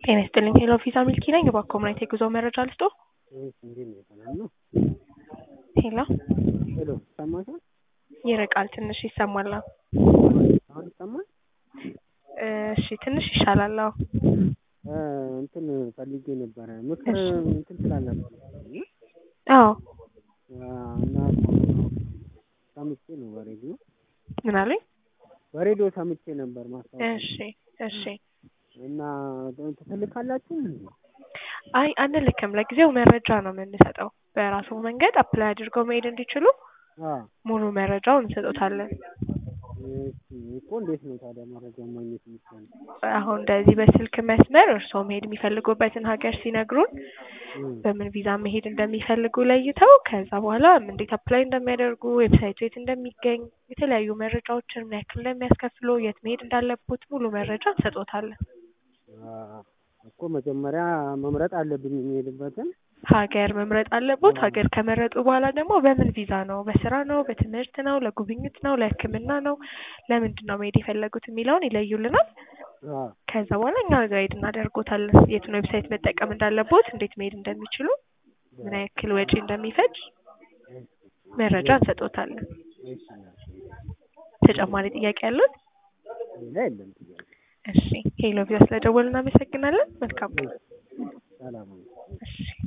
ጤና ይስጥልኝ ሄሎ ቪዛ ሚልኪ ነኝ። እባክዎ ምን አይነት የጉዞ መረጃ ልስጥዎ? እሺ እንዴት ነው? ሰላም ነው? ሄሎ ሄሎ ይሰማሻል? ይርቃል ትንሽ ይሰማል። አዎ። አሁን ይሰማል? እሺ ትንሽ ይሻላል። አዎ። እ እንትን ፈልጌ ነበረ ምክር እሺ። እንትን ትላላችሁ መሰለኝ አዎ እ እና ሰምቼ ነው በሬዲዮ ምን አሉኝ? በሬዲዮ ሰምቼ ነበር ማስታወቂያ እሺ እሺ። እና ትልካላችሁ እንዴ? አይ አንልክም። ለጊዜው መረጃ ነው የምንሰጠው። በራሱ መንገድ አፕላይ አድርገው መሄድ እንዲችሉ አ ሙሉ መረጃውን እንሰጦታለን። እሺ እኮ እንዴት ነው ታዲያ መረጃ ማግኘት የሚቻለው? አሁን እንደዚህ በስልክ መስመር እርስዎ መሄድ የሚፈልጉበትን ሀገር ሲነግሩን እም በምን ቪዛ መሄድ እንደሚፈልጉ ለይተው ከዛ በኋላ እንዴት አፕላይ እንደሚያደርጉ ዌብሳይቱ የት እንደሚገኝ የተለያዩ መረጃዎችን ምን ያክል እንደሚያስከፍሉ የት መሄድ እንዳለቦት ሙሉ መረጃ እንሰጦታለን። አ እኮ መጀመሪያ መምረጥ አለብኝ የሚሄድበትን ሀገር መምረጥ አለቦት። ሀገር ከመረጡ በኋላ ደግሞ በምን ቪዛ ነው? በስራ ነው? በትምህርት ነው? ለጉብኝት ነው? ለሕክምና ነው? ለምንድን ነው መሄድ የፈለጉት የሚለውን ይለዩልናል። አ ከዛ በኋላ እኛ ጋይድ እናደርጎታለን። የቱን ዌብሳይት መጠቀም እንዳለቦት፣ እንዴት መሄድ እንደሚችሉ፣ ምን ያክል ወጪ እንደሚፈጅ መረጃ እንሰጦታለን። እሺ ተጨማሪ ጥያቄ ያሉት? ሌላ የለም ጥያቄ። እሺ ሄሎ ቪዛ ስለደወሉ እናመሰግናለን። መልካም ቀን። ሰላም ነው። እሺ